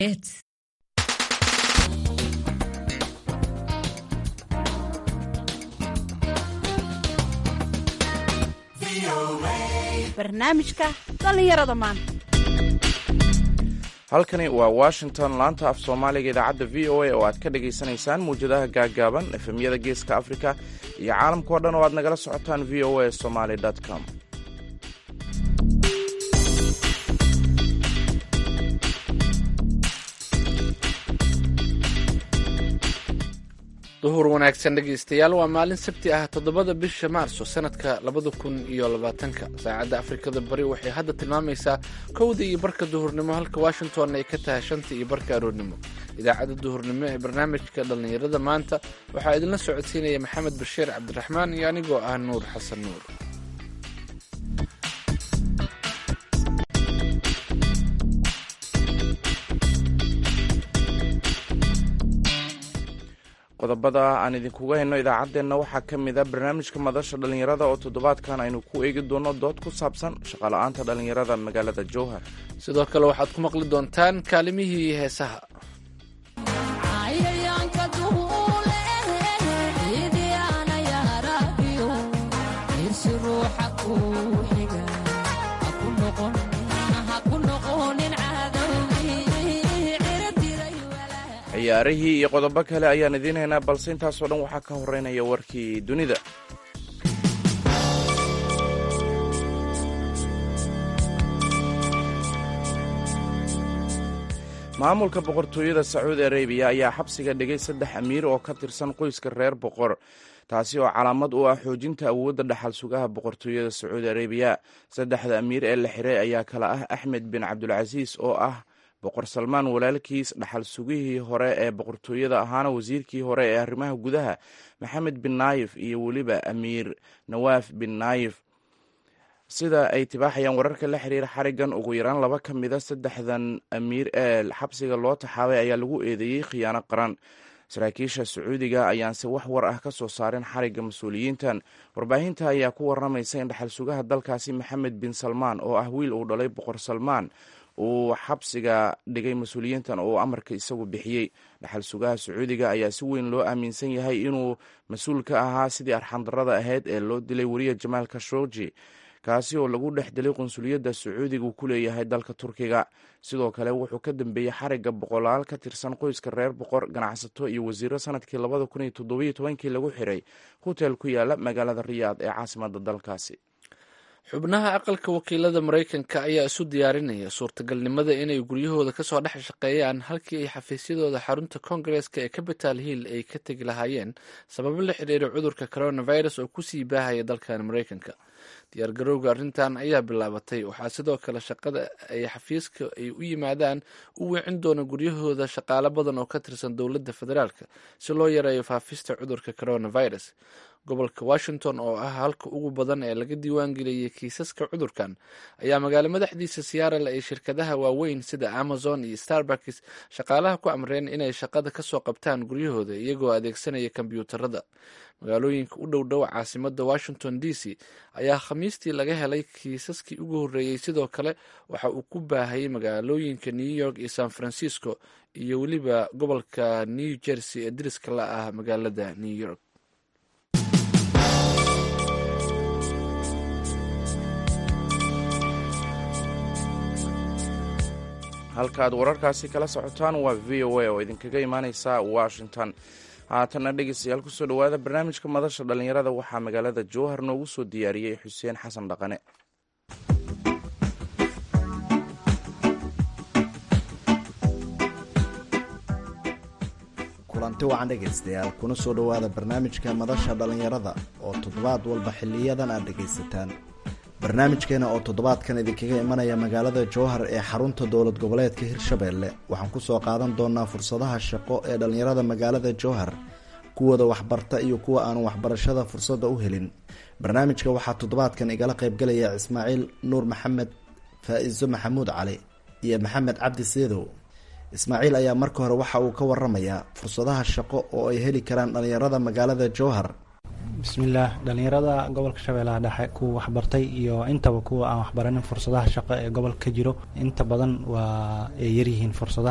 Hits. barnaamijka dhallinyarada maanta halkani waa washington laanta af soomaaliga idaacadda v o a oo aad ka dhagaysanaysaan muwjadaha gaaggaaban efemyada geeska afrika iyo caalamkao dhan oo aad nagala socotaan v o a somaly com duhur wanaagsan dhegaystayaal waa maalin sabti ah toddobada bisha maarso sanadka labada kun iyo labaatanka saacadda afrikada bari waxay hadda tilmaamaysaa kowda iyo barka duhurnimo halka washington ay ka tahay shanta iyo barka aroornimo idaacadda duhurnimo ee barnaamijka dhallinyarada maanta waxaa idinla socodsiinaya maxamed bashiir cabdiraxmaan iyo anigoo ah nuur xasan nuur qodobada aan idinkuga hayno idaacaddeenna waxaa ka mid a barnaamijka madasha dhallinyarada oo toddobaadkan aynu ku eegi doono dood ku saabsan shaqala-aanta dhallinyarada magaalada jowhar sidoo kale waxaad ku maqli doontaan kaalimihii heesaha ciyaarihii iyo qodobo kale ayaan idiin haynaa balse intaasoo dhan waxaa ka horeynaya warkii dunida maamulka boqortooyada sacuudi arabiya ayaa xabsiga dhigay saddex amiir oo ka tirsan qoyska reer boqor taasi oo calaamad u ah xoojinta awoodda dhaxal sugaha boqortooyada sacuudi arabiya saddexda amiir ee la xiray ayaa kala ah axmed bin cabdulcasiis oo ah boqor salmaan walaalkiis dhaxal sugihii hore ee boqortooyada ahaana wasiirkii hore ee arrimaha gudaha maxamed bin naayif iyo weliba amiir nawaaf bin naayif sida ay tibaaxayaan wararka la xiriira xarigan ugu yaraan laba ka mida saddexdan amiir ee xabsiga loo taxaabay ayaa lagu eedeeyey khiyaano qaran saraakiisha sacuudiga ayaanse wax war ah ka soo saarin xarigga mas-uuliyiintan warbaahinta ayaa ku waramaysa in dhaxal sugaha dalkaasi maxamed bin salmaan oo ah wiil uu dhalay boqor salmaan uu xabsiga dhigay mas-uuliyiintan oo amarka isagu bixiyey dhaxal sugaha sacuudiga ayaa si weyn loo aaminsan yahay inuu mas-uul ka ahaa sidii arxandarada ahayd ee loo dilay weriya jamaal khashoggi kaasi oo lagu dhex dilay qunsuliyadda sacuudiga uu ku leeyahay dalka turkiga sidoo kale wuxuu ka dambeeyey xarigga boqolaal ka tirsan qoyska reer boqor ganacsato iyo wasiiro sanadkii labada kun iyo toddobiyo tobankii lagu xiray hotel ku yaala magaalada riyaad ee caasimadda dalkaasi xubnaha aqalka wakiilada maraykanka ayaa isu diyaarinaya suurtagalnimada inay guryahooda kasoo dhex shaqeeyaan halkii ay xafiisyadooda xarunta koongareeska ee capital hill ay ka tegi lahaayeen sababo la xiriira cudurka coronavirus oo kusii baahaya dalkan maraykanka diyaargarowga arrintan ayaa bilaabatay waxaa sidoo kale shaqada ay xafiiska ay u yimaadaan u weecin doona guryahooda shaqaalo badan oo ka tirsan dowladda federaalk si loo yareeyo faafista cudurka coronavirus gobolka washington oo ah halka ugu badan ee laga diiwaangeliyey kiisaska cudurkan ayaa magaalo madaxdiisa siyaarale ay shirkadaha waaweyn sida amazon iyo starbucks shaqaalaha ku amreen inay shaqada kasoo qabtaan guryahooda iyagoo adeegsanaya kombyuutarada magaalooyinka u dhow dhow caasimada washington d c ayaa khamiistii laga helay kiisaskii ugu horreeyey sidoo kale waxa uu ku baahayay magaalooyinka new york iyo san francisco iyo weliba gobolka new jersey ee diriska la ah magaalada new york halkaaad wararkaasi kala socotaan waa v o a oo idinkaga imaaneysa washington haatanna dhegeystayaal kusoo dhowaada barnaamijka madasha dhallinyarada waxaa magaalada jowhar noogu soo diyaariyey xuseen xasan dhaqane kulanti wacan dhegaystayaal kuna soo dhowaada barnaamijka madasha dhallinyarada oo toddobaad walba xiliyadan aad dhegaysataan barnaamijkeena oo toddobaadkan idinkaga imanaya magaalada jowhar ee xarunta dowlad goboleedka hirshabeelle waxaan kusoo qaadan doonaa fursadaha shaqo ee dhallinyarada magaalada jowhar kuwooda waxbarta iyo kuwa aan waxbarashada fursadda u helin barnaamijka waxaa toddobaadkan igala qaybgalaya ismaaciil nuur maxamed faa-iso maxamuud cali iyo maxamed cabdi seedow ismaaciil ayaa marka hore waxa uu ka waramayaa fursadaha shaqo oo ay heli karaan dhallinyarada magaalada jowhar bismillaah dhallinyarada gobolka shabeellaha dhexe kuwa waxbartay iyo intaba kuwa aan waxbaranin fursadaha shaqo ee gobolka ka jiro inta badan waa ay yaryihiin fursadaha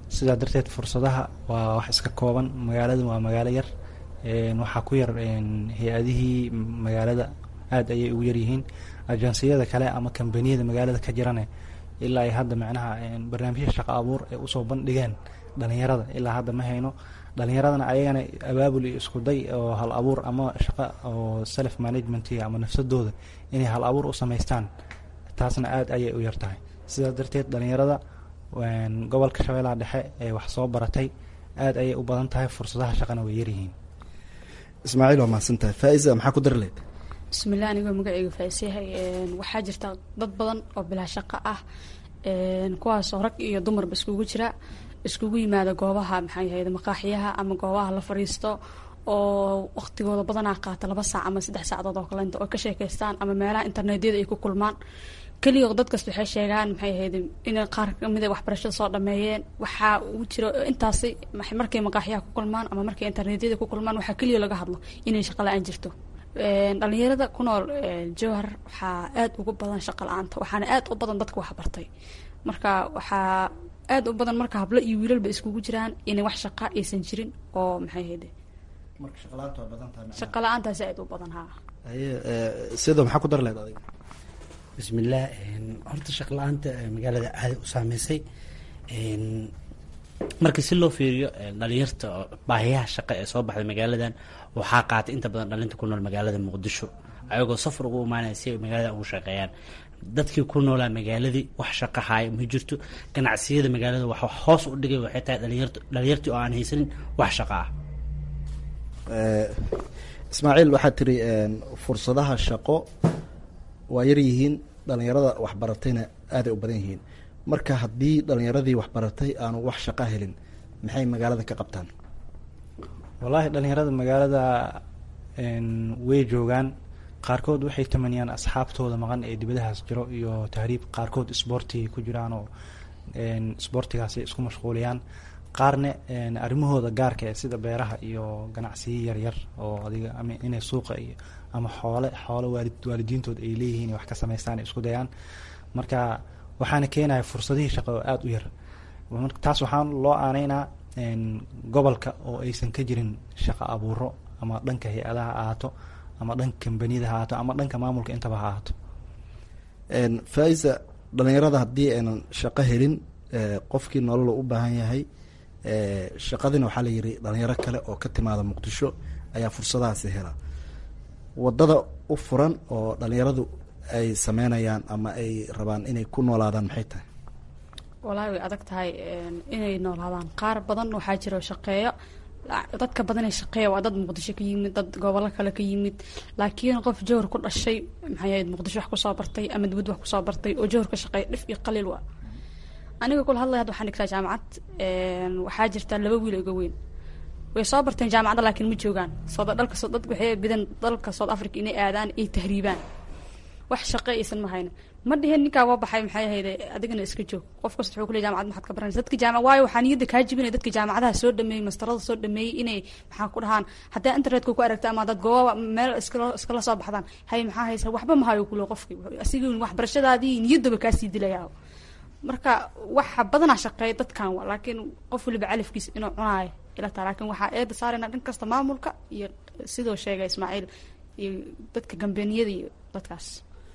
sidaa darteed fursadaha waa wax iska kooban magaalada waa magaalo yar waxaa ku yar hay-adihii magaalada aada ayay ugu yaryihiin ajansiyada kale ama kambaniyada magaalada ka jirane ilaa ay hadda macnaha barnaamijya shaqo abuur ay usoo bandhigeen dhalinyarada ilaa hadda ma hayno dhalinyaradana ayagana abaabul iyo isku day oo hal abuur ama shaqo oo self management ama nafsadooda inay hal abuur u samaystaan taasna aada ayay u yar tahay sidaas darteed dhalinyarada gobolka shabeellaha dhexe ee wax soo baratay aada ayay u badan tahay fursadaha shaqana way yaryihiin ismaaciil waa mahadsan tahay faa-isa maxaa ku dari leed bismillah anigoo magaceyga faaiseyahay waxaa jirta dad badan oo bilaa shaqo ah kuwaasoo rag iyo dumarba iskugu jira iskugu yimaada goobaha maxay ahayd maqaaxiyaha ama goobaha la fadhiisto oo waqtigooda badanaa qaata laba saac ama saddex saacadood oo kalenta oo ka sheekeystaan ama meelaha internetyada ay ku kulmaan keliya dad kasta waxay sheegaan maxay ahayd inay qaar kamid a waxbarashada soo dhameeyeen waxaa ugu jiro intaasi markay maqaaxiyaha ku kulmaan ama markay internetyada ku kulmaan waxaa keliya laga hadlo inay shaqa la-aan jirto dhalinyarada ku nool jowhar waxaa aada ugu badan shaqa la-aanta waxaana aada u badan dadka waxbartay marka waxaa aada u badan marka hablo iyo wiilalba iskugu jiraan inay wax shaqa aysan jirin oo maxay hayde shaqa la-aantaasi aada u badan haa sido maxaa ku dari leed adiga bismillaah horta shaqa la-aanta magaalada aaday u saameysay marka si loo fiiriyo dhalinyarta baahiyaha shaqa ee soo baxday magaaladan waxaa qaatay inta badan dhalinta ku nool magaalada muqdisho ayagoo safar ugu imaanaya si ay magaalada ugu shaqeeyaan dadkii ku noolaa magaaladii wax shaqa haaya ma jirto ganacsiyada magaalada wax hoos u dhigay waxay tahay dhalinyarta dhalinyartii oo aan haysanin wax shaqa ah ismaaciil waxaad tiri fursadaha shaqo waa yar yihiin dhalinyarada waxbaratayna aaday u badan yihiin marka haddii dhalinyaradii waxbaratay aanu wax shaqa helin maxay magaalada ka qabtaan wallaahi dhalinyarada magaalada way joogaan qaarkood waxay tamaniyaan asxaabtooda maqan ee dibadahaas jiro iyo tahriib qaarkood isboortigay ku jiraan oo isboortigaasay isku mashquuliyaan qaarne arrimahooda gaarka ee sida beeraha iyo ganacsiyo yaryar oo adiga ama inay suuqa iyo ama xoole xoole waalid waalidiintood ay leeyihiin wax ka samaystaan ay isku dayaan marka waxaana keenaya fursadihii shaqo oo aada u yar taas waxaan loo aaneynaa gobolka oo aysan ka jirin shaqo abuuro ama dhanka hay-adaha ahaato ama dhanka kambaniyada ha ahaato ama dhanka maamulka intaba ha ahaato faa-isa dhalinyarada haddii aynan shaqo helin qofkii nolol u baahan yahay shaqadina waxaa la yiri dhalinyaro kale oo ka timaada muqdisho ayaa fursadahaasi hela wadada u furan oo dhalinyaradu ay sameynayaan ama ay rabaan inay ku noolaadaan maxay tahay walaahi way adag tahay inay noolaadaan qaar badan waxaa jiro shaqeeyo dadka badanee shaqeeya waa dad muqdisho ka yimid dad gobollo kale ka yimid laakiin qof jowhar ku dhashay maxay ahayd muqdisho wax kusoo bartay ama dibad wax kusoo bartay oo jowhar ka shaqeeya dhif iyo qaliil waa aniga kula hadlaya hadda waxaan dhigtaa jaamacad waxaa jirta laba wiil iga weyn way soo barteen jaamacadda laakiin ma joogaan soo dhalka soo dad waxay bidan dalka south africa inay aadaan ay tahriibaan wax shaqo aysan ma hayno ma dhihin ninkaa waa baxay maxay ahayde adigana iska joog qof kasta wuxuu kuley jamacad maxaad ka baranaysa dadka jaamac waayo waxaa niyadda kaa jibinaya dadka jaamacadaha soo dhameeyey mastarada soo dhameeyey inay maxaa ku dhahaan haddaa internetka ku aragta ama dad gooba meel iskala iskala soo baxdaan hay maxaa haysa waxba ma hayo kulo qofki asigii waxbarashadaadii niyaddaba kaasii dilaya marka waxa badanaa shaqeeya dadkan wa laakiin qof waliba calafkiisa inuu cunaayo ila taa laakiin waxaa eeda saarayna dhan kasta maamulka iyo sidoo sheegay ismaaciil iyo dadka gambeniyada iyo dadkaas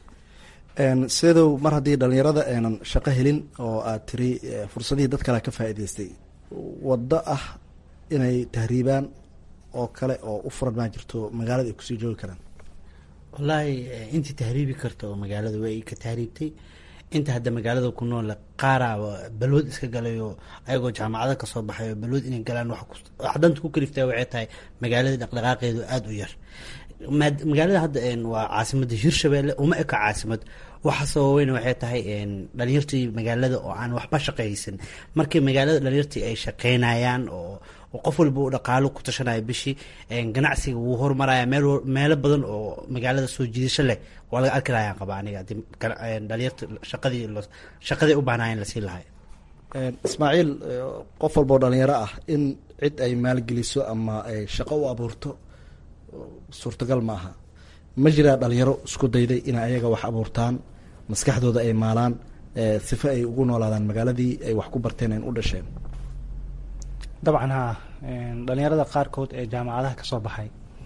sidow mar haddii dhalinyarada aynan shaqo helin oo aad tiri fursadihii dad kale ka faa'iidaystay waddo ah inay tahriibaan oo kale oo u furan maa jirto magaalada ay kusii joogi karaan wallaahi intii tahriibi karta oo magaalada way ka tahriibtay inta hadda magaalada ku nool qaaraa balwad iska galayo ayagoo jaamacado kasoo baxayo balwad inay galaan wax danta ku kaliftaa waxay tahay magaalada dhaqdhaqaaqeedu aada u yar magaalada hadda waa caasimada hirshabeelle uma eka caasimad waxa sababeyna waxay tahay dhalinyartii magaalada oo aan waxba shaqaysan markii magaalada dhalinyartii ay shaqeynayaan oo qof walba u dhaqaalo ku tashanaya bishii ganacsiga wuu hormaraya meel meelo badan oo magaalada soo jiidasho leh waa laga arki lahayaan qaba aniga hadii dhalinyarta shaqadii shaqadii u baahnaayeen lasii lahay ismaaciil qof walba oo dhalinyaro ah in cid ay maalgeliso ama ay shaqo u abuurto suurtagal ma aha ma jiraa dhalinyaro isku dayday inay ayaga wax abuurtaan maskaxdooda ay maalaan sifa ay ugu noolaadaan magaaladii ay wax ku barteen an u dhasheen dabcan haa dhalinyarada qaarkood ee jaamacadaha kasoo baxay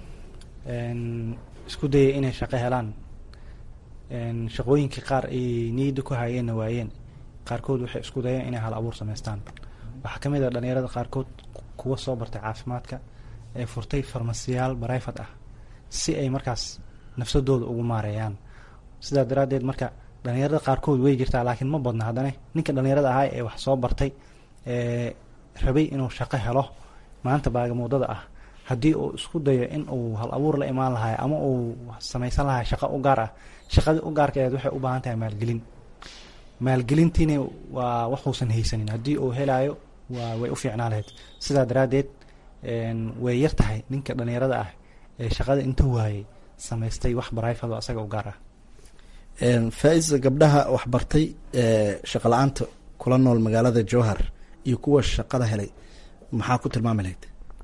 isku dayay inay shaqo helaan shaqooyinkii qaar ay niyadda ku hayeenna waayeen qaarkood waxay isku dayeen inay hal abuur samaystaan waxaa ka mid ah dhalinyarada qaarkood kuwa soo bartay caafimaadka ee furtay farmasiyaal barayfad ah si ay markaas nafsadooda ugu maareeyaan sidaa daraaddeed marka dhalinyarada qaarkood way jirtaa laakiin ma badna haddana ninka dhalinyarada ahaa ee wax soo bartay ee rabay inuu shaqo helo maanta baagamuudada ah haddii uu isku dayo in uu hal abuur la imaan lahay ama uu samaysan lahay shaqo u gaar ah shaqadii u gaarkeed waxay u baahan tahay maalgelin maalgelintiina waa waxuusan haysanin haddii uu helaayo waa way u fiicnaa lahayd sidaa daraaddeed way yar tahay ninka dhalinyarada ah ee shaqada inta waayey samaystay wax barayfado asaga u gaar ah faa-isa gabdhaha waxbartay ee shaqa la-aanta kula nool magaalada jowhar iyo kuwa shaqada helay maxaa ku tilmaami lahayd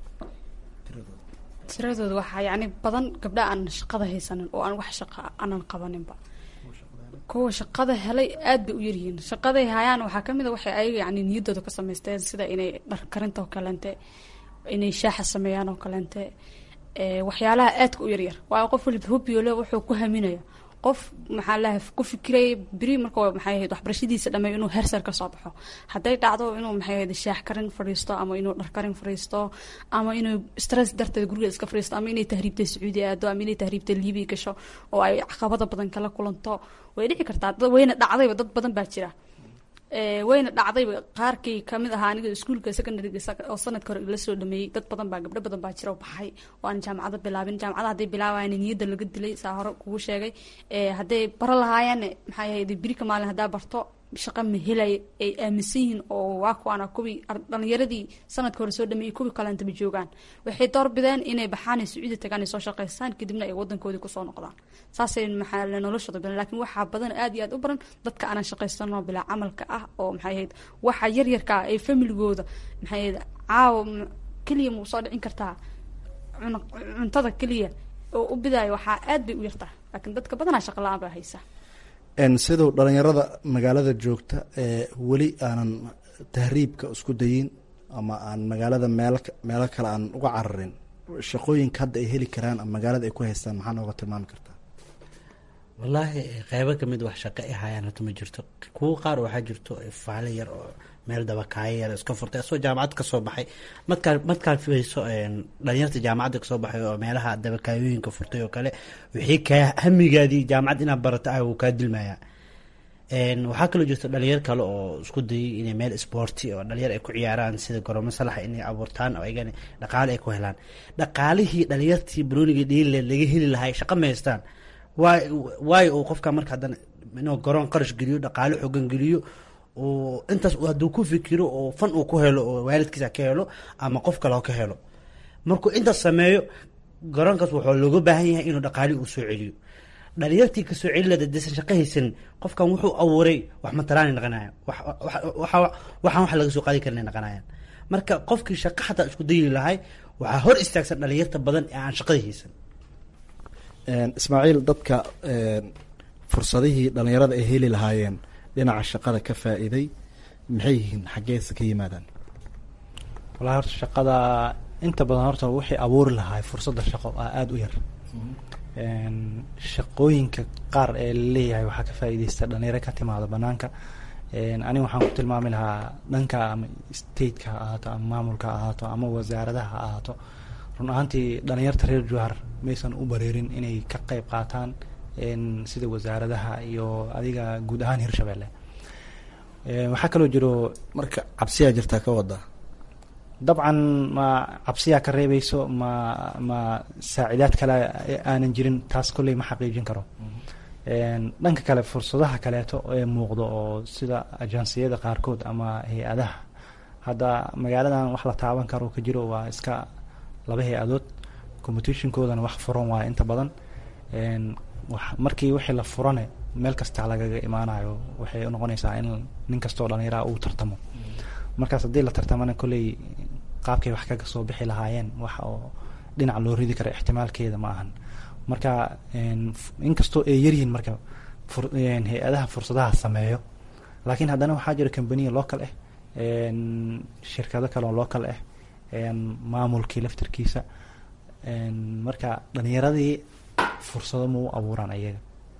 tiradooda waxaa yacni badan gabdha aan shaqada haysanin oo aan wax shaqa aanan qabaninba kuwa shaqada helay aad bay u yaryihiin shaqaday hayaan waxaa kamid a waxay ayaga yani niyaddooda ka samaysteen sida inay dhar karinta oo kaleente inay shaaxa sameeyaan oo kaleente waxyaalaha aadka u yaryar waayo qof waliba hobiole wuxuu ku haminaya qof maxaa laha ku fikiraya beri marka maxay ahayd waxbarashadiisa dhameeyo inuu hersar ka soo baxo hadday dhacdo inuu maxay ahayd shaax karin fadhiisto ama inuu dhar karin fadhiisto ama inuu stress darteed guriga iska fadhiisto ama inay tahriibtay sacuudi aado ama inay tahriibtay libiya gasho oo ay caqabada badan kala kulanto way dhici kartaa dad wayna dhacdayba dad badan baa jira wayna dhacdayba qaarkii kamid ahaa aniga iskuulka secondaryga oo sanadka hore la soo dhameeyey dad badan baa gabdho badan baa jira oo baxay oo aan jaamacada bilaabin jaamacada hadday bilaabayan niyadda laga dilay saa hore kugu sheegay hadday baro lahaayeen maxay ahayd birika maalin haddaa barto shaqa ma helay ay aaminsan yihiin oo waa kuwaana kuwii dhalinyaradii sanadka hore soo dhameeyey kuwii kaleenta ma joogaan waxay doorbideen inay baxaan ay sacuudi tagaan ay soo shaqaystaan kadibna ay wadankoodii kusoo noqdaan saasay maxaa noloshooda badan laakiin waxaa badan aad iyo aad u badan dadka aanan shaqaysanoo bilaa camalka ah oo maxay ahayd waxa yaryarka ah ee familigooda maxay ahayd caawa keliya ma usoo dhicin kartaa cuntada keliya oo u bidaayo waxaa aad bay u yartaa laakiin dadka badanaa shaqa la-aan baa haysa siduu dhalinyarada magaalada joogta ee weli aanan tahriibka isku dayin ama aan magaalada meel meelo kale aan uga cararin shaqooyinka hadda ay heli karaan ama magaalada ay ku haystaan maxaa nooga tilmaami kartaa wallaahi qeybo kamid wax shaqo ay hayaan hata ma jirto kuwo qaar waxaa jirto faale yar oo meel dabakaayo yar iska furtay asoo jaamacad kasoo baxay markaa markaa filayso dhalinyarta jaamacadda kasoo baxay oo meelaha dabakaayooyinka furtay oo kale wixii kaa hamigaadii jaamacad inaad barato ah wuu kaa dilmayaa waxaa kaloo jirta dhalinyar kale oo isku dayay inay meel sporti oo dhalinyar ay ku ciyaaraan sida goroomo salaxa inay abuurtaan oo ayagana dhaqaale ay ku helaan dhaqaalihii dhalinyartii barooniga dhiilileed laga heli lahay shaqa ma haystaan waay waayo uu qofka marka haddana inuu garoon qarash geliyo dhaqaale xoogan geliyo oo intaas hadduu ku fikiro oo fan uu ku helo oo waalidkiisa ka helo ama qof kale ka helo markuu intaas sameeyo garoonkaas wuxuu looga baahan yahay inuu dhaqaali uu soo celiyo dhalinyartii kasoo celilada desan shaqo haysanin qofkan wuxuu abuuray wax matalaanay naqanaya waxaan wax laga soo qaadi karinay naqanayaan marka qofkii shaqo xataa isku dayi lahay waxaa hor istaagsan dhalinyarta badan ee aan shaqada haysan ismaaciil dadka fursadihii dhalinyarada ay heli lahaayeen dhinaca shaqada ka faa-iiday maxay yihiin xaggeesa ka yimaadaan wallahi horta shaqada inta badan horta waxay abuuri lahay fursadda shaqo aa aada u yar shaqooyinka qaar ee laleeyahay waxaa ka faa-iideysta dhalinyaro ka timaada banaanka aniga waxaan ku tilmaami lahaa dhanka ama stateka ha ahaato ama maamulka ha ahaato ama wasaaradaha ha ahaato run ahaantii dhalinyarta reer jowhar maysan u bareerin inay ka qeyb qaataan sida wasaaradaha iyo adiga guud ahaan hirshabelle waxaa kaloo jiro marka cabsiyaa jirtaa ka wada dabcan ma cabsiyaa ka reebeyso ma ma saacidaad kale aanan jirin taas kolley ma xaqiijin karo dhanka kale fursadaha kaleeto ee muuqdo oo sida ajansiyada qaarkood ama hay-adaha hadda magaaladan wax la taaban karo ka jiro waa iska laba hay-adood competitionkoodana wax furan waayo inta badan markii wixii la furane meel kasta lagaga imaanayo waxay noqonaysaa in nin kastoo dhallinyaraha uu tartamo markaas haddii la tartamana kolley qaabkay wax kaga soo bixi lahaayeen wax oo dhinac loo ridi kara ixtimaalkeeda ma ahan marka inkastoo ay yaryihiin marka hay-adaha fursadaha sameeyo laakiin haddana waxaa jira combaniya local ah shirkado kale oo local ah maamulkii laftarkiisa marka dhalinyaradii fursado ma u abuuraan ayaga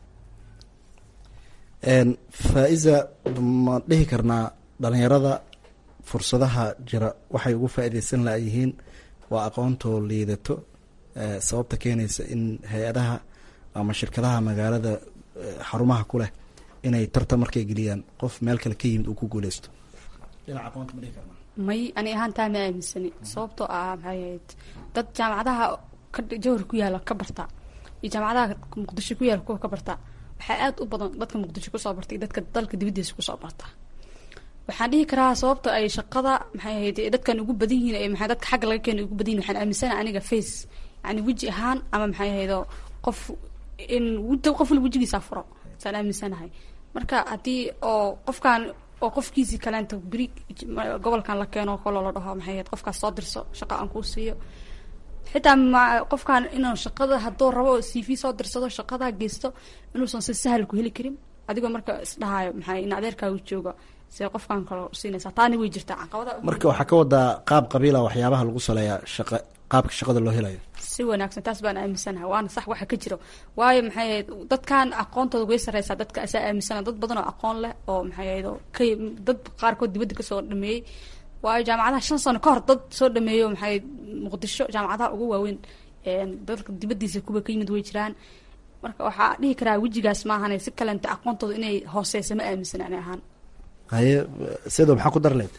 faa-iza ma dhihi karnaa dhalinyarada fursadaha jira waxay ugu faa-ideysan layihiin waa aqoontoo liidato sababta keenaysa in hay-adaha ama shirkadaha magaalada xarumaha ku leh inay tartan markay geliyaan qof meel kale ka yimid uu ku guuleysto dhinaca aqoonta ma dhihi karnaa may ani ahaan taa ma aaminsani sababtoo ah maxay ahayd dad jaamacadaha jawhar ku yaala ka barta iyo jaamacadaha muqdisho ku yaala kuwa ka barta waxaa aada u badan dadka muqdisho kusoo barta iyo dadka dalka dibadiisa kusoo barta waxaan dhihi karaa sababta ay shaqada maxay ahayd dadkan ugu badan yihiin maxay dadka xagga laga keena ugu badan yihin waxaan aaminsana aniga face yani weji ahaan ama maxay ahaydo qof in qof wal wejigiisa furo saan aaminsanahay marka haddii oo qofkan oo qofkiisii kaleenta beri gobolkan la keeno kaloo la dhaho maxay ahayd qofkaas soo dirso shaqa aan kuu siiyo xitaa ma qofkan inuu shaqada hadduu rabo c v soo dirsado shaqadaa geysto inuusan si sahal ku heli karin adigoo marka isdhahayo maxay in adeerkaagu jooga see qofkan kale siinaysaa taani way jirtaa caqabada marka waxaa ka wadaa qaab qabiila waxyaabaha lagu saleeyaa shaqa qaabka shaqada loo helayo si wanaagsan taas baan aaminsanahay waana sax waxa ka jiro waayo maxay ahayd dadkan aqoontooda way sareysaa dadka asaa aaminsana dad badan oo aqoon leh oo maxay ahayd oo ka dad qaarkood dibadda kasoo dhameeyey waayo jaamacadaha shan sano ka hor dad soo dhameeyo maxay muqdisho jaamacadaha ugu waaweyn dadka dibadiisa kuwa ka yimid way jiraan marka waxaa dhihi karaa wejigaas maahane si kalenta aqoontooda inay hooseysa ma aaminsana ani ahaan haye sido maxaa ku dar leed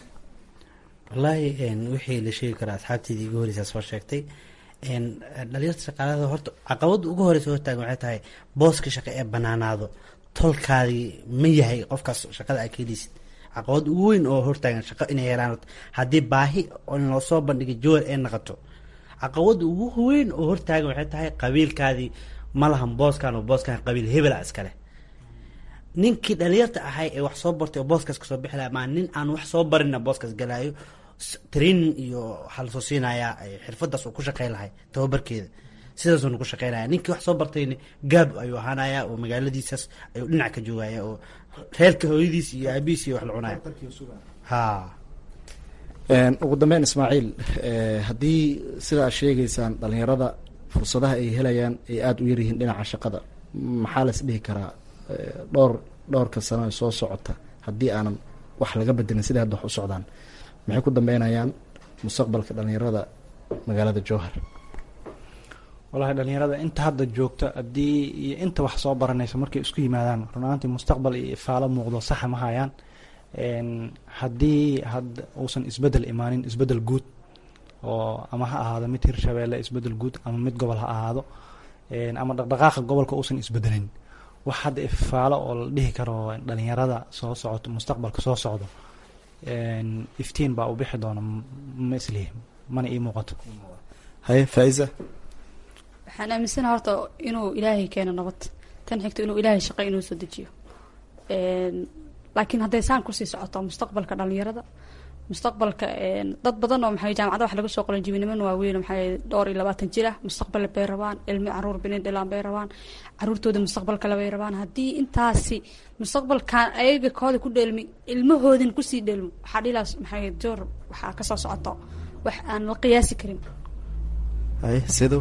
wallaahi wixii la sheegi karaa asxaabteydii igu horeysaa soo sheegtay dhalinyarta shaqaalada horta caqabada ugu horeysa hortaagan waxay tahay booska shaqo ee banaanaado tolkaadii ma yahay qofkaas shaqada aa keeleysid caqabad ugu weyn oo hortaagan shaqo inay helaan haddii baahi in loo soo bandhigay jowar ee naqato caqabada ugu weyn oo hortaagan waxay tahay qabiilkaadii ma lahan booskan oo booskan qabiil hebela iskale ninkii dhalinyarta ahay ee wax soo bartay oo booskaas kasoo bixi laha maa nin aan wax soo barina booskaas galaayo training iyo waxaa lasoo siinayaa xirfadaas uu ku shaqey lahay tababarkeeda sidaasuna ku shaqeynaya ninkii wax soo bartayna gaab ayuu ahaanaya oo magaaladiisaas ayuu dhinac ka joogaya oo reerka hooyadiis iyo aabihiis iyo wax la cunaya ha ugu dambeyn ismaaciil haddii sidaa sheegeysaan dhalinyarada fursadaha ay helayaan ay aada u yaryihiin dhinaca shaqada maxaa las dhihi karaa dhowr dhowrka sano ee soo socota haddii aanan wax laga bedelin siday hadda wax u socdaan maxay ku dambeynayaan mustaqbalka dhalinyarada magaalada jowhar wallahi dhalinyarada inta hadda joogta haddii iyo inta wax soo baranaysa markay isku yimaadaan runaantii mustaqbal iyo ifaalo muuqdo saxa ma hayaan haddii had uusan isbedel imaanin isbedel guud oo ama ha ahaado mid hirshabeelle isbedel guud ama mid gobol ha ahaado ama dhaqdhaqaaqa gobolka uusan isbedelin wax hadda ifaalo oo la dhihi karo dhalinyarada soo socoto mustaqbalka soo socdo iftiin baa u bixi doona ma islihi mana ii muuqato haye faa-iza waxaan aaminsana horta inuu ilaahay keeno nabad tan xigto inuu ilaahay shaqo inuu soo dejiyo laakiin hadday saan kusii socoto mustaqbalka dhalinyarada mustaqbalka dad badan oo maxay jaamacada wax laga soo qolan jibiniman waaweyn maxay dhowr iyo labaatan jir ah mustaqbal bay rabaan ilmi caruur binin dhilaan bay rabaan caruurtooda mustaqbal kale bay rabaan haddii intaasi mustaqbalkan ayaga kooda ku dheelmi ilmahoodin kusii dheelmo waxaa dhilaas maxay joor waxaa kasoo socoto wax aan la qiyaasi karin haye sido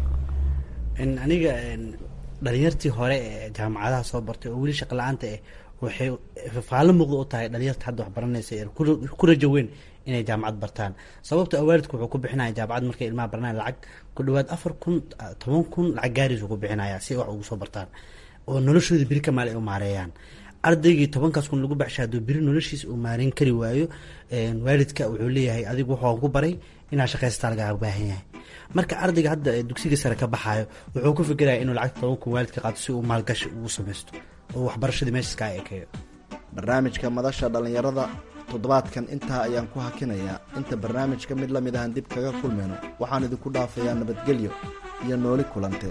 aniga dhalinyartii hore ee jaamacadaha soo bartay oo weli shaqa la-aanta eh waxay faalo muuqda u tahay dhalinyarta hadda wax baranaysa ee ku rajo weyn inay jaamacad bartaan sababto waalidku wuxuu ku bixinaya jaamacad markay ilmaha baranaya lacag ku dhawaad afar kun toban kun lacag gaariis ku bixinaya si wax ugu soo bartaan oo noloshooda beri kamaal ay u maareeyaan ardaygii tobankaas kun lagu baxsha hadduu beri noloshiisa uu maareyn kari waayo waalidka wuxuu leeyahay adigu wuxuu ku baray inaa shaqaystaa lagaga baahan yahay marka ardayga hadda dugsiga sare ka baxaayo wuxuu ku fikiraya inuu lacagta toban kun waalidka qaato si uu maalgashi ugu samaysto oo waxbarashadii meeshaas kaa ekeeyo barnaamijka madasha dhallinyarada toddobaadkan intaa ayaan ku hakinayaa inta barnaamijka mid la mid ahan dib kaga kulmayno waxaan idinku dhaafayaa nabadgelyo iyo nooli kulante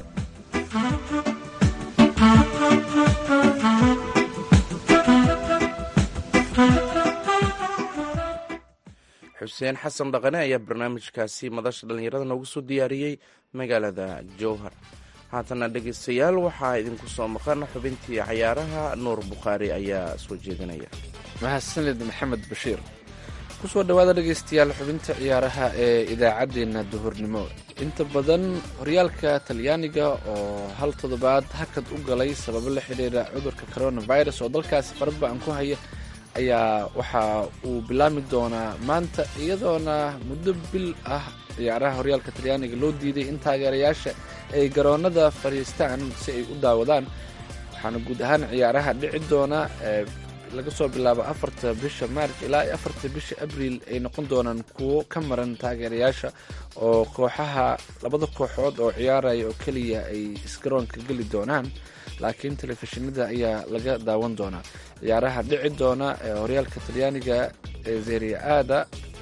xuseen xasan dhaqane ayaa barnaamijkaasi madasha dhallinyarada noogu soo diyaariyey magaalada jowhar haatana dhegaystayaal waxaa idinku soo maqan xubintii cayaaraha nuur bukhaari ayaa soo jeedinaya mahadsanid maxamed bashiir kusoo dhawaada dhegeystayaal xubinta ciyaaraha ee idaacaddeenna duhurnimo inta badan horyaalka talyaaniga oo hal toddobaad hakad u galay sababo la xidhiira cudurka coronavirus oo dalkaasi faraba-an ku haya ayaa waxa uu bilaami doonaa maanta iyadoona muddo bil ah ciyaaraha horyaalka talyaaniga loo diiday in taageerayaasha ay garoonada fadhiistaan si ay u daawadaan waxaana guud ahaan ciyaaraha dhici doona laga soo bilaabo afarta bisha maarch ilaa afarta bisha abriil ay noqon doonaan kuwo ka maran taageerayaasha oo kooxaha labada kooxood oo ciyaaraya oo keliya ay isgaroonka geli doonaan laakiin telefishinada ayaa laga daawan doonaa ciyaaraha dhici doona ee horyaalka talyaaniga ee zeria aada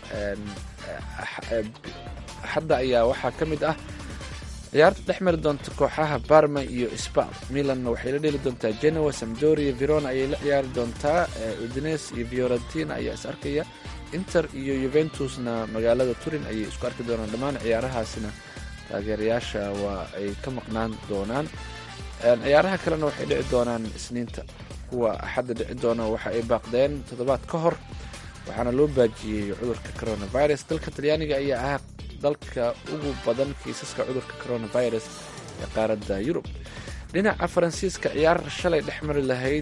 axadda ayaa waxaa ka mid ah ciyaarta dhex mari doonta kooxaha barma iyo spal milanna waxay la dheli doontaa genoa samdoria verona ayay la ciyaari doontaa udines iyo fiorentina ayaa is arkaya inter iyo yuventusna magaalada turin ayay isku arki doonaan dhammaan ciyaarahaasina taageerayaasha waa ay ka maqnaan doonaan ciyaaraha kalena waxay dhici doonaan isniinta kuwa axadda dhici doona waxa ay baaqdeen toddobaad ka hor waxaana loo baajiyey cudurka coronavirus dalka talyaaniga ayaa ah dalka ugu badan kiisaska cudurka coronavirus ee qaaradda yurub dhinaca faransiiska ciyaar shalay dhex mari lahayd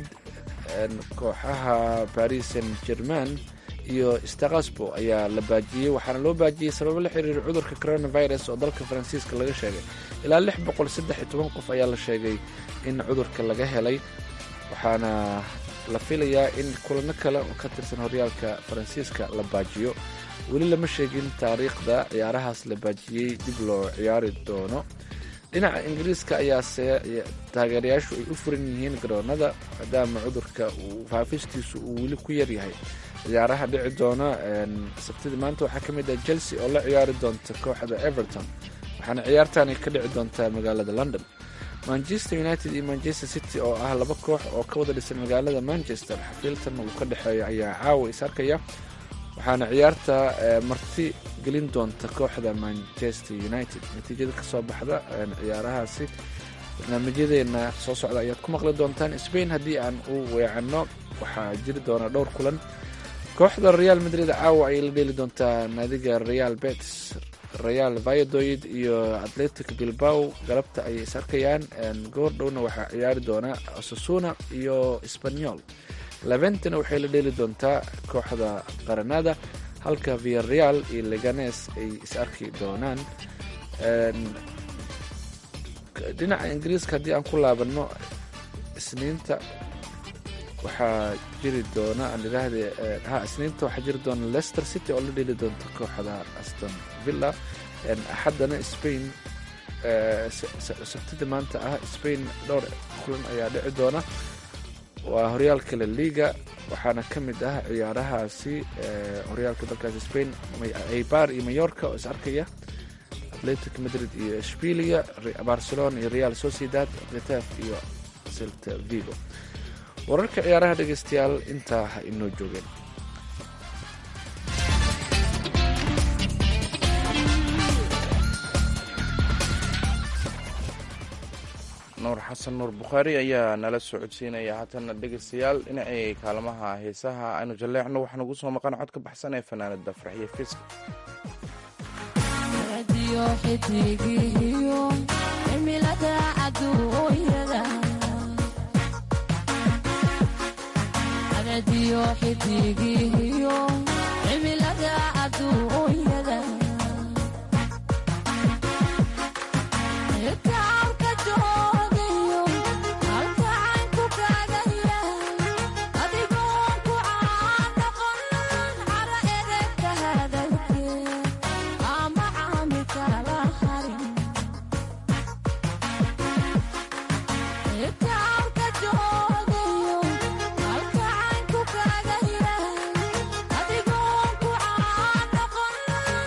kooxaha paris saint german iyo stakasbo ayaa la baajiyey waxaana loo baajiyey sababo la xiriira cudurka coronavirus oo dalka faransiiska laga sheegay ilaa lix boqol saddex iyo toban qof ayaa la sheegay in cudurka laga helay waxaana la filayaa in kulano kale oo ka tirsan horyaalka faransiiska la baajiyo weli lama sheegin taariikhda ciyaarahaas la baajiyey dib loo ciyaari doono dhinaca ingiriiska ayaase taageerayaashu ay u furan yihiin garoonada maadaama cudurka uu faafistiisu uu weli ku yaryahay ciyaaraha dhici doona sabtidii maanta waxaa ka mid ah chelsea oo la ciyaari doonta kooxda everton waxaana ciyaartani ka dhici doontaa magaalada london manchester united iyo manchester city oo ah laba koox oo ka wada dhisan magaalada manchester xafiiltan uu ka dhexeeyo ayaa caawa is arkaya waxaana ciyaarta marti gelin doonta kooxda manchester united natiijada kasoo baxda ciyaarahaasi barnaamijyadeena soo socda ayaad ku maqli doontaan spain haddii aan u weecanno waxaa jiri doona dhowr kulan kooxda real madrid caawa ayay la dheeli doontaa naadiga real betis real vayadoid iyo atletic bilbao galabta ayay is arkayaan goor dhowna waxaa ciyaari doona osasuna iyo spanyol leventena waxay la dheeli doontaa kooxda qaranada halka viareal iyo leganes ay is arki doonaan dhinaca ingiriiska haddii aan ku laabanno isniinta waxaa jiri doona aan idhaahde ha isniinta waxaa jiri doona leicester city oo la dheli doonta kooxda aston villa axaddana spain sabtida maanta ah spain dhowr kulan ayaa dhici doona waa horyaalka la liga waxaana ka mid ah ciyaarahaasi horyaalka dalkaasi spain eibar iyo mayorka oo is arkaya atletic madrid iyo shbilia barcelona iyo real sociedad ketaf iyo celta vigo wararka ciyaaraha dhegeystayaal intaa ha inoo joogeen nuur xasan nuur bukhaari ayaa nala soo codsiinaya haatana dhegeystayaal dhinacii kaalmaha heesaha aynu jalleecno waxaa nagu soo maqan cod ka baxsan ee fanaanada farxiyo fiska Adigo ku aan noqon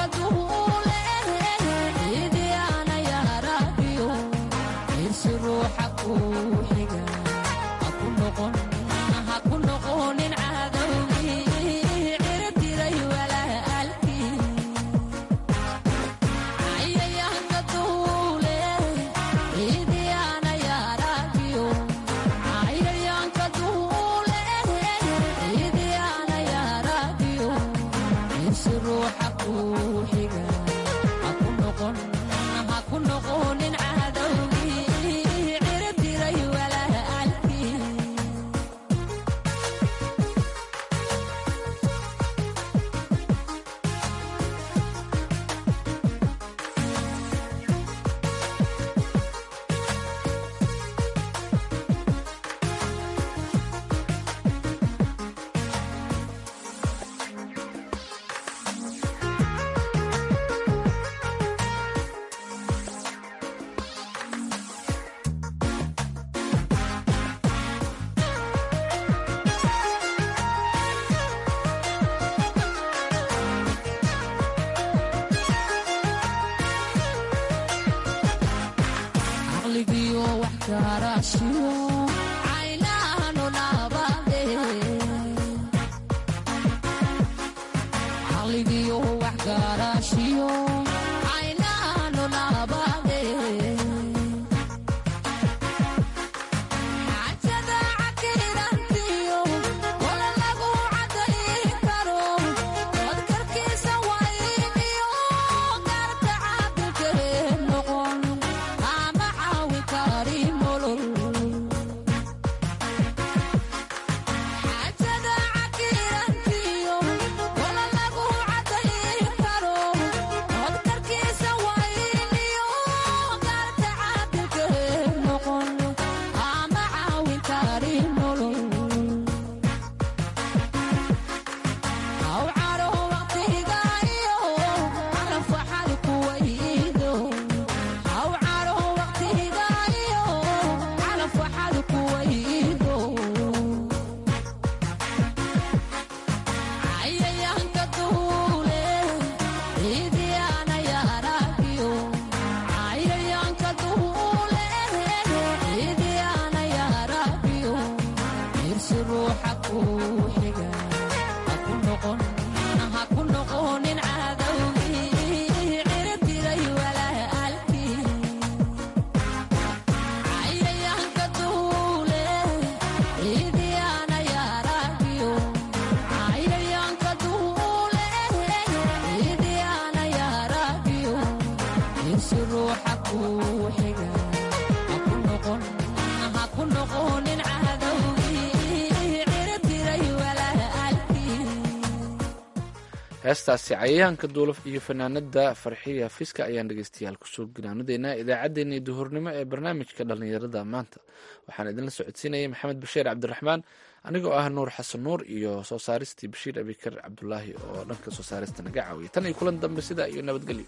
heestaasi cayayaanka duulaf iyo fanaanada farxiya fiska ayaan dhegeystayaal kusoo ganaanadeynaa idaacaddeenii duhurnimo ee barnaamijka dhallinyarada maanta waxaan idinla socodsiinayay maxamed bashiir cabdiraxmaan anigoo ah nuur xasan nuur iyo soo saaristii bashiir abikar cabdulaahi oo dhanka soo saarista naga caawiyay tan iyo kulan dambe sidaa iyo nabadgelyo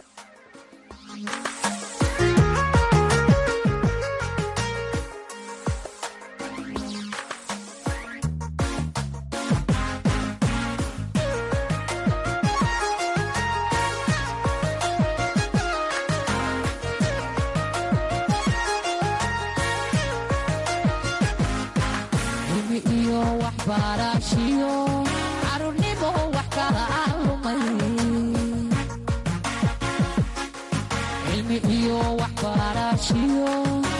iyo waxbarashiyo